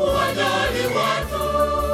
kuwajali watu.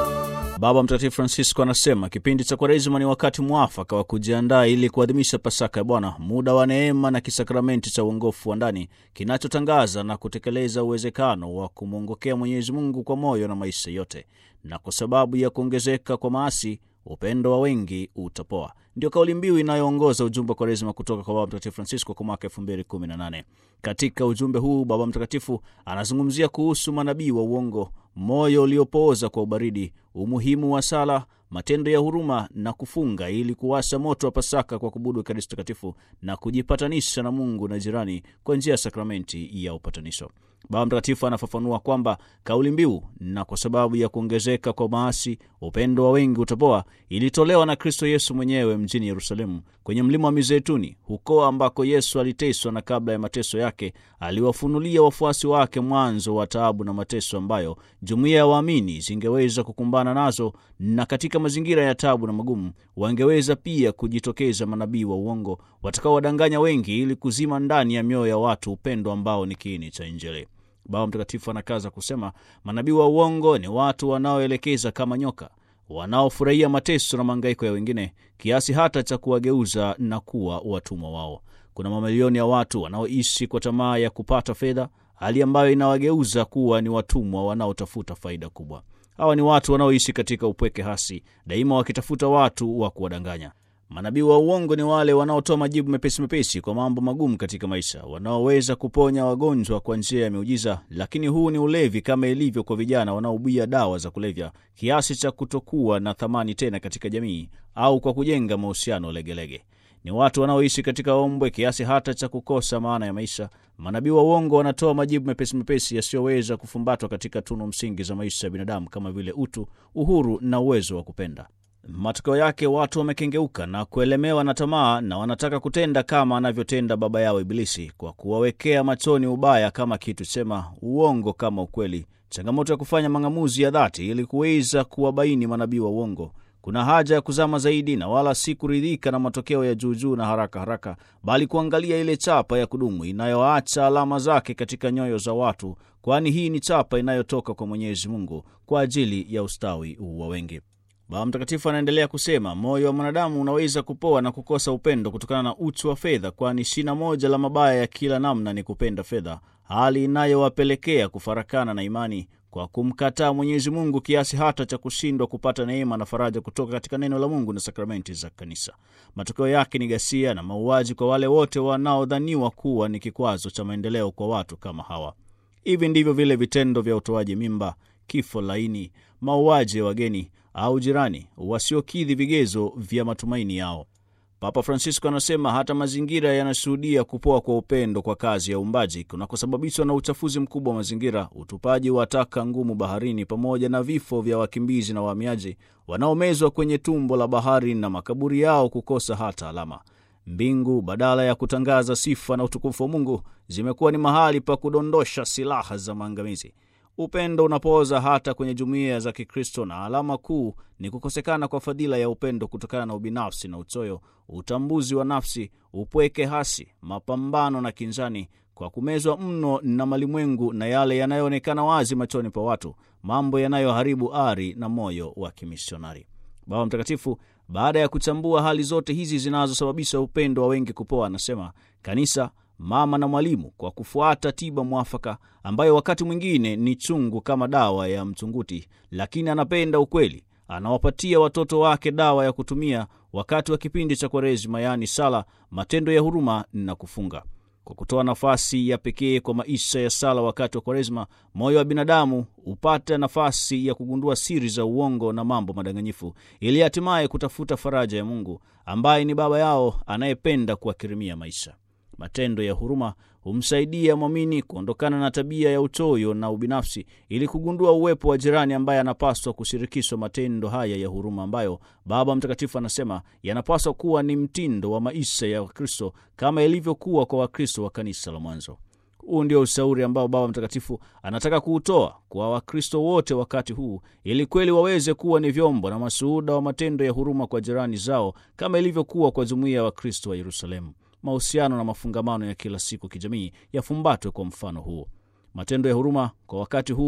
Baba Mtakatifu Francisco anasema kipindi cha Kwaresima ni wakati mwafaka wa kujiandaa ili kuadhimisha Pasaka ya Bwana, muda wa neema na kisakramenti cha uongofu wa ndani kinachotangaza na kutekeleza uwezekano wa kumwongokea Mwenyezi Mungu kwa moyo na maisha yote, na kwa sababu ya kuongezeka kwa maasi upendo wa wengi utapoa. Ndio kauli mbiu inayoongoza ujumbe wa Kwaresima kutoka kwa Baba Mtakatifu Francisco kwa mwaka 2018. Katika ujumbe huu Baba Mtakatifu anazungumzia kuhusu manabii wa uongo, moyo uliopooza kwa ubaridi, umuhimu wa sala, matendo ya huruma na kufunga ili kuwasha moto wa Pasaka kwa kubudu Ekaristi Takatifu na kujipatanisha na Mungu na jirani kwa njia ya sakramenti ya upatanisho. Baba Mtakatifu anafafanua kwamba kauli mbiu na kwa sababu ya kuongezeka kwa maasi upendo wa wengi utapoa ilitolewa na Kristo Yesu mwenyewe mjini Yerusalemu kwenye mlima wa Mizeituni, huko ambako Yesu aliteswa na kabla ya mateso yake aliwafunulia wafuasi wake mwanzo wa taabu na mateso ambayo jumuiya ya waamini zingeweza kukumbana nazo, na katika mazingira ya taabu na magumu wangeweza pia kujitokeza manabii wa uongo watakaowadanganya wengi ili kuzima ndani ya mioyo ya watu upendo ambao ni kiini cha Injili. Baba Mtakatifu anakaza kusema manabii wa uongo ni watu wanaoelekeza kama nyoka, wanaofurahia mateso na mahangaiko ya wengine kiasi hata cha kuwageuza na kuwa watumwa wao. Kuna mamilioni ya watu wanaoishi kwa tamaa ya kupata fedha, hali ambayo inawageuza kuwa ni watumwa wanaotafuta faida kubwa. Hawa ni watu wanaoishi katika upweke hasi, daima wakitafuta watu wa kuwadanganya. Manabii wa uongo ni wale wanaotoa majibu mepesi mepesi kwa mambo magumu katika maisha, wanaoweza kuponya wagonjwa kwa njia ya miujiza, lakini huu ni ulevi, kama ilivyo kwa vijana wanaobia dawa za kulevya kiasi cha kutokuwa na thamani tena katika jamii, au kwa kujenga mahusiano legelege. Ni watu wanaoishi katika ombwe kiasi hata cha kukosa maana ya maisha. Manabii wa uongo wanatoa majibu mepesi mepesi yasiyoweza kufumbatwa katika tunu msingi za maisha ya binadamu kama vile utu, uhuru na uwezo wa kupenda. Matokeo yake watu wamekengeuka na kuelemewa na tamaa na wanataka kutenda kama anavyotenda baba yao Ibilisi, kwa kuwawekea machoni ubaya kama kitu chema, uongo kama ukweli. Changamoto ya kufanya mang'amuzi ya dhati ili kuweza kuwabaini manabii wa uongo. Kuna haja ya kuzama zaidi na wala si kuridhika na matokeo ya juujuu na haraka haraka, bali kuangalia ile chapa ya kudumu inayoacha alama zake katika nyoyo za watu, kwani hii ni chapa inayotoka kwa Mwenyezi Mungu kwa ajili ya ustawi wa wengi. Baba Mtakatifu anaendelea kusema moyo wa mwanadamu unaweza kupoa na kukosa upendo kutokana na uchu wa fedha, kwani shina moja la mabaya ya kila namna ni kupenda fedha, hali inayowapelekea kufarakana na imani kwa kumkataa Mwenyezi Mungu kiasi hata cha kushindwa kupata neema na faraja kutoka katika neno la Mungu na sakramenti za Kanisa. Matokeo yake ni ghasia na mauaji kwa wale wote wanaodhaniwa kuwa ni kikwazo cha maendeleo kwa watu kama hawa. Hivi ndivyo vile vitendo vya utoaji mimba, kifo laini, mauaji ya wageni au jirani wasiokidhi vigezo vya matumaini yao. Papa Francisco anasema hata mazingira yanashuhudia kupoa kwa upendo kwa kazi ya uumbaji kunakosababishwa na uchafuzi mkubwa wa mazingira, utupaji wa taka ngumu baharini, pamoja na vifo vya wakimbizi na wahamiaji wanaomezwa kwenye tumbo la bahari na makaburi yao kukosa hata alama. Mbingu badala ya kutangaza sifa na utukufu wa Mungu zimekuwa ni mahali pa kudondosha silaha za maangamizi. Upendo unapooza hata kwenye jumuiya za Kikristo, na alama kuu ni kukosekana kwa fadhila ya upendo kutokana na ubinafsi na uchoyo, utambuzi wa nafsi, upweke hasi, mapambano na kinzani, kwa kumezwa mno na malimwengu na yale yanayoonekana wazi machoni pa watu, mambo yanayoharibu ari na moyo wa kimisionari. Baba Mtakatifu baada ya kuchambua hali zote hizi zinazosababisha upendo wa wengi kupoa, anasema kanisa mama na mwalimu kwa kufuata tiba mwafaka ambayo wakati mwingine ni chungu kama dawa ya mchunguti, lakini anapenda ukweli, anawapatia watoto wake dawa ya kutumia wakati wa kipindi cha Kwaresima, yaani sala, matendo ya huruma na kufunga. Kwa kutoa nafasi ya pekee kwa maisha ya sala wakati wa Kwaresima, moyo wa binadamu hupata nafasi ya kugundua siri za uongo na mambo madanganyifu, ili hatimaye kutafuta faraja ya Mungu ambaye ni Baba yao anayependa kuwakirimia maisha. Matendo ya huruma humsaidia mwamini kuondokana na tabia ya uchoyo na ubinafsi ili kugundua uwepo wa jirani ambaye anapaswa kushirikishwa matendo haya ya huruma ambayo Baba Mtakatifu anasema yanapaswa kuwa ni mtindo wa maisha ya Wakristo kama ilivyokuwa kwa Wakristo wa kanisa la mwanzo. Huu ndio ushauri ambao Baba Mtakatifu anataka kuutoa kwa Wakristo wote wakati huu, ili kweli waweze kuwa ni vyombo na mashuhuda wa matendo ya huruma kwa jirani zao kama ilivyokuwa kwa jumuiya ya Wakristo wa Yerusalemu. Mahusiano na mafungamano ya kila siku kijamii yafumbatwe kwa mfano huo. Matendo ya huruma kwa wakati huu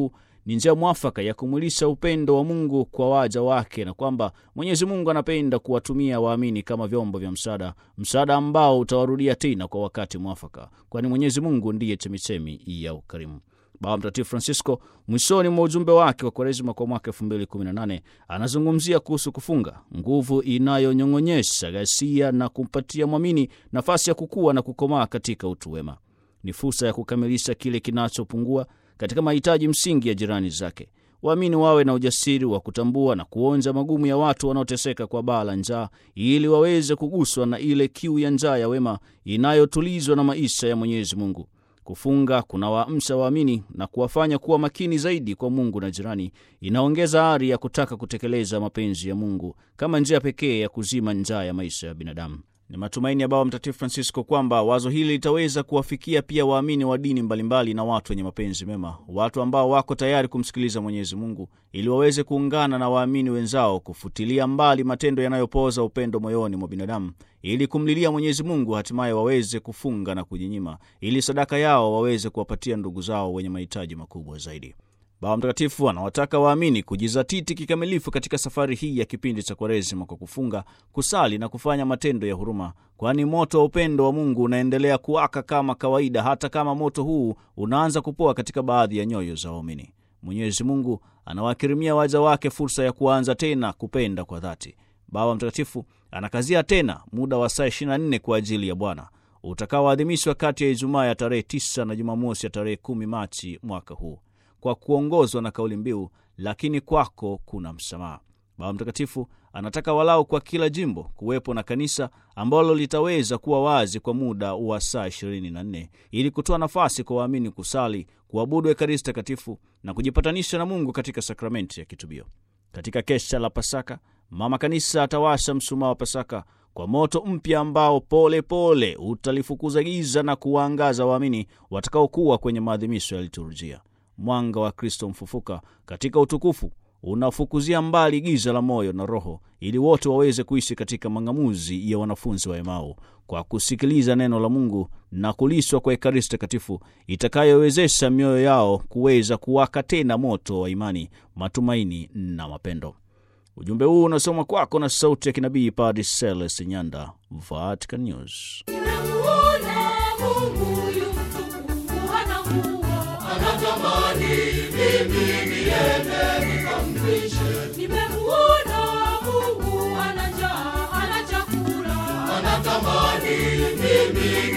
ni njia mwafaka ya kumwilisha upendo wa Mungu kwa waja wake, na kwamba Mwenyezi Mungu anapenda kuwatumia waamini kama vyombo vya msaada, msaada ambao utawarudia tena kwa wakati mwafaka, kwani Mwenyezi Mungu ndiye chemichemi ya ukarimu. Baba Mtakatifu Francisco mwishoni mwa ujumbe wake wa Kwaresima kwa mwaka 2018 anazungumzia kuhusu kufunga, nguvu inayonyong'onyesha ghasia na kumpatia mwamini nafasi ya kukua na kukomaa katika utu wema. Ni fursa ya kukamilisha kile kinachopungua katika mahitaji msingi ya jirani zake. Waamini wawe na ujasiri wa kutambua na kuonja magumu ya watu wanaoteseka kwa baa la njaa, ili waweze kuguswa na ile kiu ya njaa ya wema inayotulizwa na maisha ya Mwenyezi Mungu. Kufunga kunawaamsha waamini na kuwafanya kuwa makini zaidi kwa Mungu na jirani. Inaongeza ari ya kutaka kutekeleza mapenzi ya Mungu kama njia pekee ya kuzima njaa ya maisha ya binadamu. Ni matumaini ya Baba Mtakatifu Francisco kwamba wazo hili litaweza kuwafikia pia waamini wa dini mbalimbali na watu wenye mapenzi mema, watu ambao wako tayari kumsikiliza Mwenyezi Mungu ili waweze kuungana na waamini wenzao kufutilia mbali matendo yanayopoza upendo moyoni mwa binadamu ili kumlilia Mwenyezi Mungu, hatimaye waweze kufunga na kujinyima ili sadaka yao waweze kuwapatia ndugu zao wenye mahitaji makubwa zaidi. Baba Mtakatifu anawataka waamini kujizatiti kikamilifu katika safari hii ya kipindi cha Kwaresima kwa kufunga, kusali na kufanya matendo ya huruma, kwani moto wa upendo wa Mungu unaendelea kuwaka kama kawaida, hata kama moto huu unaanza kupoa katika baadhi ya nyoyo za waamini. Mwenyezi Mungu anawakirimia waja wake fursa ya kuanza tena kupenda kwa dhati. Baba Mtakatifu anakazia tena muda wa saa 24 kwa ajili ya Bwana utakaoadhimishwa kati ya Ijumaa ya tarehe 9 na Jumamosi ya tarehe 10 Machi mwaka huu kwa kuongozwa na kauli mbiu lakini kwako kuna msamaha. Baba Mtakatifu anataka walau kwa kila jimbo kuwepo na kanisa ambalo litaweza kuwa wazi kwa muda wa saa 24 ili kutoa nafasi kwa waamini kusali, kuabudu Ekaristi Takatifu na kujipatanisha na Mungu katika sakramenti ya kitubio. Katika kesha la Pasaka, Mama Kanisa atawasha msumaa wa Pasaka kwa moto mpya ambao pole pole utalifukuza giza na kuwaangaza waamini watakaokuwa kwenye maadhimisho ya liturujia. Mwanga wa Kristo mfufuka katika utukufu unafukuzia mbali giza la moyo na roho, ili wote waweze kuishi katika mang'amuzi ya wanafunzi wa Emau kwa kusikiliza neno la Mungu na kulishwa kwa Ekaristi Takatifu itakayowezesha mioyo yao kuweza kuwaka tena moto wa imani, matumaini na mapendo. Ujumbe huu unasomwa kwako na sauti ya kinabii Padre Celeste Nyanda, Vatican News. Nimemuona Mungu yu mtukufu, hana nguo, anatamani mimi niende nikampishe. Nimemuona Mungu ana njaa, hana chakula, anatamani mimi